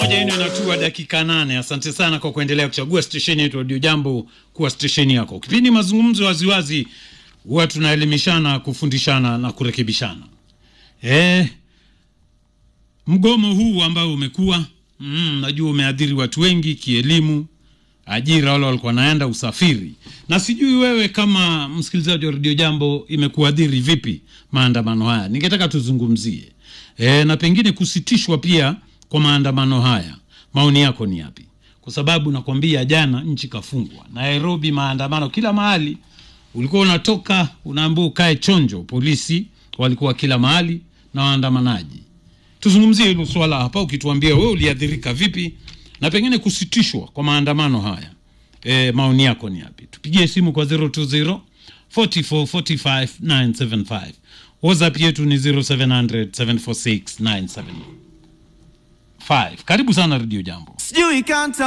moja ino inatua dakika nane. Asante sana kwa kuendelea kuchagua stesheni yetu Radio Jambo kuwa stesheni yako. Kipindi mazungumzo waziwazi, huwa tunaelimishana, kufundishana na kurekebishana. Eh, mgomo huu ambao umekuwa mm, najua umeadhiri watu wengi kielimu, ajira, wale walikuwa naenda usafiri, na sijui wewe kama msikilizaji wa Radio Jambo imekuadhiri vipi maandamano haya. Ningetaka tuzungumzie e, na pengine kusitishwa pia kwa maandamano haya. Maoni yako ni yapi? Kwa sababu nakwambia, jana nchi kafungwa, Nairobi maandamano kila mahali, ulikuwa unatoka unaambiwa ukae chonjo, polisi walikuwa kila mahali na waandamanaji. Tuzungumzie hilo swala hapa, ukituambia wewe uliathirika vipi na pengine kusitishwa kwa maandamano haya. E, maoni yako ni yapi? Tupigie simu kwa 020 44 45 975. WhatsApp yetu ni 0700 746 975. Karibu sana Radio Jambo. Sijui kanta